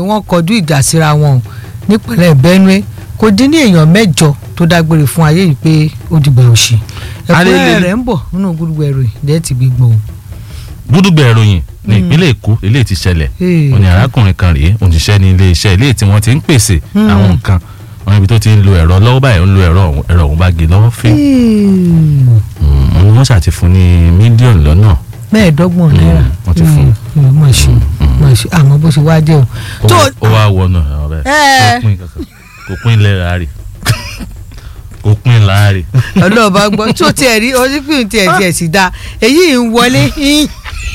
wọ́n kọjú ìjà síra wọn o nípínlẹ̀ Benue kò dín ní èèyàn mẹ́jọ tó dágbére fún ayé yìí pé ó dìgbà òṣì ẹ̀kúnrẹ́rẹ́ Alele- rẹ̀ ń bọ̀ nínú gbúdúgbò ẹ̀rọ ìdẹ́ ti gbé gbọ́ o. gúdúgbẹ̀ ìròyìn ní ìpínlẹ̀ èkó eléyìí ti ṣẹlẹ̀ Ee. òní arákùnrin kan rèé òṣìṣẹ́ ní ilé iṣẹ́ eléyìí tí wọ́n ti ń pèsè Hmm. àwọn nǹkan wọn níbi tó ti ń lo ẹ̀rọ lọ́wọ́ báyìí ó ń lo ẹ̀rọ ọ̀hún ẹ̀rọ ọ̀hún bá gé lọ́wọ́ fín wọn ni wọ́n ṣàti fún ní mílíọ̀nù lọ́nà mẹ́ẹ̀ẹ́dọ́gbọ̀n náírà wọ́n ti fún un. mọ̀ ṣe mọ̀ ṣe àmọ́ bó ṣe wá jẹ́ o. ó tó wá- ó wá wọnú ẹ̀rọ bẹ́ẹ̀ Ẹ́. kò pín kankan kò pín ilẹ̀ ráàrì kò pín láàrì ọlọ́ọ̀bá gbọ́ tó tiẹ̀ rí onípìn tiẹ̀ tiẹ̀ sì dáa èyí ń wọlé yín.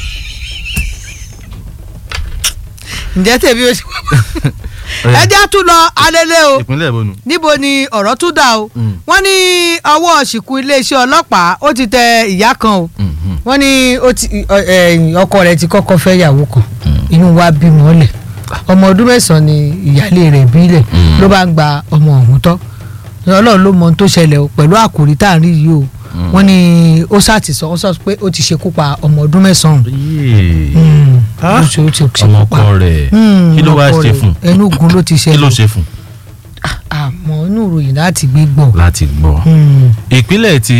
ǹjẹ́ tèmi ó ṣe ẹ jẹ́ tún lọ alẹ́lẹ́ o ìpínlẹ̀ ìbonu níbo ni ọ̀rọ̀ tún dà o Mm. wọ́n ní ọwọ́ ṣìkún iléeṣẹ́ ọlọ́pàá ó ti tẹ ìyá kan o wọ́n ní ó ti ọ- ẹ, ọkọ rẹ̀ ti kọ́kọ́ fẹ́ yàwó kan inú wa bímọ ọlẹ̀ ọmọ ọdún mẹ́sàn-án ni ìyáálé rẹ̀ bílẹ̀ Mm. ló bá ń gba ọmọ ọ̀hún tọ́ ọlọ́run ló mọ ohun tó ṣẹlẹ̀ o pẹ̀lú àkòrí tá à ń rí yìí o wọ́n ní ó ṣàtìsọ ó sọ pé ó ti ṣekú pa ọmọ ọdún mẹ́sàn-án Mm. Ah. ó ṣe ó ti ṣekú ọmọ pa ọkọ rẹ̀ Mm, kí ló wá ọkọ ṣe rẹ̀. fún ẹnu ogun ló ti kí ló ṣẹlẹ̀ ṣe fún àmọ́ inú ìròyìn láti gbé gbọ́. láti gbọ́. Mm. ìpínlẹ̀ ti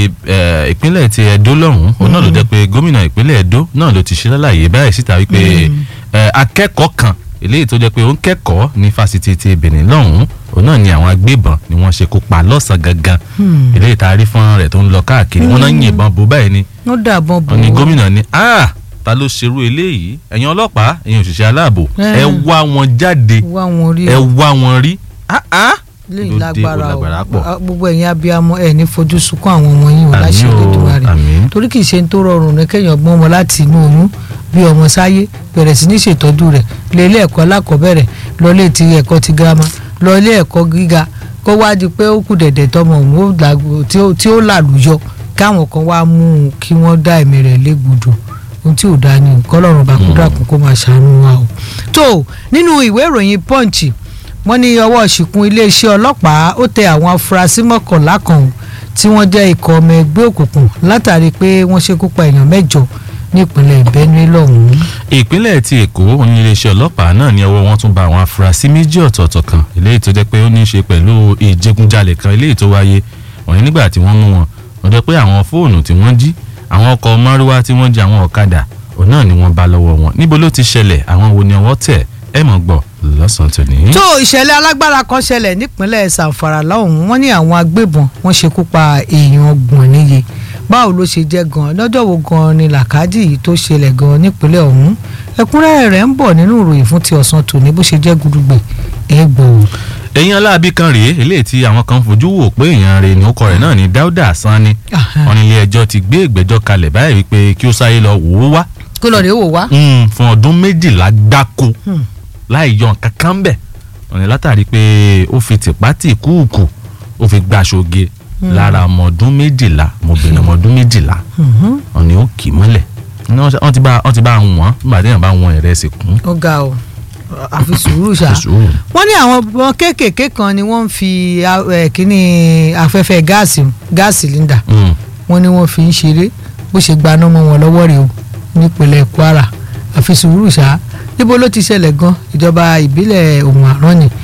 eh, ìpínlẹ̀ ti Ẹdó lọ́hùn òun náà ló jẹ́ pé gómìnà ìpínlẹ̀ Ẹdó náà ló ti ṣe lálàyé báyìí síta wípé eh, akẹ́kọ̀ọ́ kan eléyìí tó jẹ́ pé ó ń kẹ́kọ̀ọ́ ní fásitì ti Benin lọ́hùn òun náà ni àwọn agbébọn ni wọ́n ṣekú pa lọ́sàn-án gangan Hmm. eléyìí tá a rí fọ́nrán rẹ̀ tó ń lọ káàkiri wọ́n náà ń yìnbọn bó báyìí ni wọ́n dàbọn bò wọ́n ní ó. gómìnà ní ah ta ló ṣerú eléyìí ẹ̀yin ọlọ́pàá ẹ̀yin òṣìṣẹ́ aláàbò Eh. ẹ wá wọn jáde wá wọn rí ẹ o wá wọn rí ah ah lẹ́yìn ló dé, ó lágbára lágbára o pọ̀. Ah, gbogbo ẹ̀yin abiyamọ ẹ̀ ní fojú sunkún àwọn ọmọ yín o Àmín láṣẹ o, Olódùmarè àmín. torí kì í ṣe ń tó rọrùn ní kéèyàn gbọ́n ọmọ láti inú oyún bí ọmọ sáyé bẹ̀rẹ̀ sí ní ṣètọ́jú rẹ̀ lọ ilé ẹ̀kọ́ alákọ̀ọ́bẹ̀rẹ̀ lọ ilé ti ẹ̀kọ́ ti girama lọ ilé ẹ̀kọ́ gíga kó wá di pé ó kù dẹ̀dẹ̀ tọmọ òun ó làgò- tí ó- tí ó làlùyọ káwọn kan wá mú un kí wọ́n dá ẹ̀mí rẹ̀ légbodò ohun tí ò dáa ni kọ́lọ́run bá kúndà kún kó máa ṣàánú wa o. tó nínú ìwé ìròyìn punch wọ́n ní ọwọ́ ṣìkún iléeṣẹ́ ọlọ́pàá ó tẹ àwọn afurasí mọ́kànlá kan o tí wọ́n jẹ́ ikọ̀ ọmọ ẹgbẹ́ òkùnkùn látàrí pé wọ́n ṣekú pa èèyàn mẹ́jọ nípínlẹ̀ Benue lọ́hùn-ún. ìpínlẹ̀ ti èkó ní iléeṣẹ́ ọlọ́pàá náà ní ọwọ́ wọn tún bá àwọn afurasí méjì ọ̀tọ̀ọ̀tọ̀ kan eléyìí tó jẹ́ pé ó ní í ṣe pẹ̀lú ìjẹgúnjalè kan eléyìí tó wáyé wọ̀nyí nígbà tí wọ́n mú wọn wọ́n jẹ́ pé àwọn fóònù tí wọ́n jí àwọn ọkọ̀ márúwá tí wọ́n jí àwọn ọ̀kadà òun náà ni wọ́n bá lọ́wọ́ wọn níbo ló ti ṣẹlẹ̀ àwọn wo ni ọwọ́ tẹ̀ ẹ mọ̀ gbọ́ lọ́sàn-án tòní. tó ìṣẹ̀lẹ̀ alágbára kan ṣẹlẹ̀ nípínlẹ̀ Zamfara lọ́hùn-ún wọ́n ní àwọn agbébọn wọ́n ṣekú pa èèyàn ọgbọ̀n níye báwo ló ṣe jẹ́ gan lọ́jọ́ wo gan ni làkàdì yìí tó ṣẹlẹ̀ gan nípínlẹ̀ ọ̀hún ẹ̀kúnrẹ́rẹ́ rẹ̀ ń bọ̀ nínú ìròyìn fún ti ọ̀sán tòní bó ṣe jẹ́ gudugbẹ̀ ẹ̀ gbọ́ o. èèyàn aláàbí kan rèé eléyìí tí àwọn kan fojú wò pé èèyàn rẹ̀ ní ọkọ rẹ̀ náà ní Dáúdà Sanni Aha. wọn ní ilé ẹjọ́ ti gbé ìgbẹ́jọ́ kalẹ̀ báyìí wípé kí ó sáyé lọ wò ó wá kó lọ rèé wò wá. Mm, fún ọdún méjìlá gbáko Hmm. láì yọ nǹkan kan bẹ̀ wọ́n ní látàrí pé ó fi tìpátì kúùkù ó fi gbàṣoge lára ọmọ ọdún méjìlá ọmọbìnrin ọmọ ọdún méjìlá Mhm. wọ́n ní ó kì í mọ́lẹ̀ Ní wọ́n ṣe- wọ́n ti bá wọ́n ti bá wọ́n nígbà tí èèyàn bá wọ́n ìrẹsì kún ó ga o àfi sùúrù ṣá. sùúrù. wọ́n ní àwọn ọmọ kéékèèké kan ni wọ́n ń fi a- ẹ̀, kíní afẹ́fẹ́ gáàsì gáàsì líńdà Mm, wọ́n ní wọ́n fi ń ṣeré bó ṣe gbaná mọ́ wọn lọ́wọ́ rèé o nípínlẹ̀ Kwara àfi sùúrù ṣá níbo ló ti ṣẹlẹ̀ gan ìjọba ìbílẹ̀ ohun àrán ni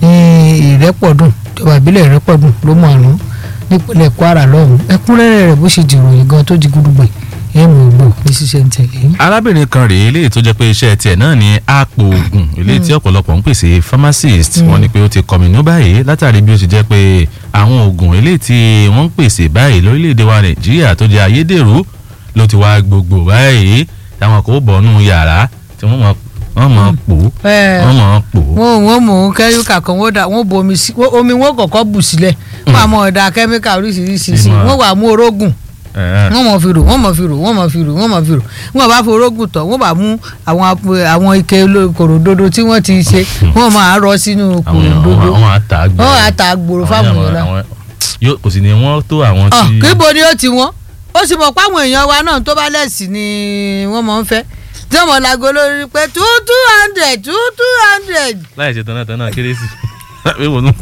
ní ìrẹ́pọ̀dùn ìjọba ìbílẹ̀ ìrẹ́pọ̀dùn ló mọ̀ àrán nípínlẹ̀ Kwara lọ́hùn ẹ̀kúnrẹ́rẹ́ rẹ̀ bó ṣe dìròyìn gan tó di gudugbẹ̀ ẹ̀ mọ̀ gbò ní ṣíṣe ń tẹ̀lé. arábìnrin kan rèé eléyìí tó jẹ́ pé iṣẹ́ tiẹ̀ náà ní àpò oògùn eléyìí tí ọ̀pọ̀lọpọ̀ ń pèsè pharmacist wọ́n ní pé ó ti kọminú báyìí látàrí bí ó ti jẹ́ pé àwọn oògùn eléyìí tí wọ́n ń pèsè báyìí lórílẹ̀‐èdè wa nàìjíríà tó jẹ́ ayédèrú ló ti wá gbogbo báyìí táwọn kò bọ̀ nù yàrá tí wọ́n mọ̀ wọ́n mọ̀ pò Ẹ. wọ́n mọ̀ pò wọn wọn mọ ohun kẹ́míkà kan wọ́n dà wọ́n bu omi sí wọ́n- omi wọn kọ̀kọ́ bù sílẹ̀ wọ́n àmọ́ ọ̀dà kẹ́míkà oríṣiríṣi sí Ìmọ̀. wọ́n wà mú orógùn ẹ̀, wọ́n mọ̀ fi rò wọ́n mọ̀ fi rò wọ́n mọ̀ fi rò wọ́n mọ̀ fi rò wọ́n bá fi orógùn tọ̀ wọ́n bá mú àwọn ap- àwọn ike oló- kòròdodo tí wọ́n ti ṣe wọ́n máa rọ sínú àwọn èèyàn kòròdodo àwọn àtàgbẹ̀ wọ́n á ta gbòòrò fáwọn èèyàn náà. yóò kò sì ní wọ́n tó àwọn Ọ̀, tí kíbo ni ó ti wọ́n ó sì mọ̀ páwọn èèyàn wa náà tó bá lẹ́sìn ni wọ́n mọ̀ ń fẹ́ tí wọ́n mọ̀ lágo lórí pé two two hundred two two hundred láì ṣe tán náà tán náà kérésì wíwò nù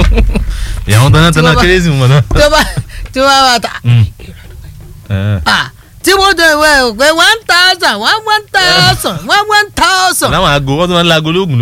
ìyàwó tán náà tán náà Tí wọ́n bá- kérésì mọ̀ náà. tó bá tí wọ́n bá ta Mm. Eh. Ah, tí wọ́n jọ ìwé òpè one thousand one one thousand one one thousand. láwọn aago wọ́n tún máa ń la aago lóògùn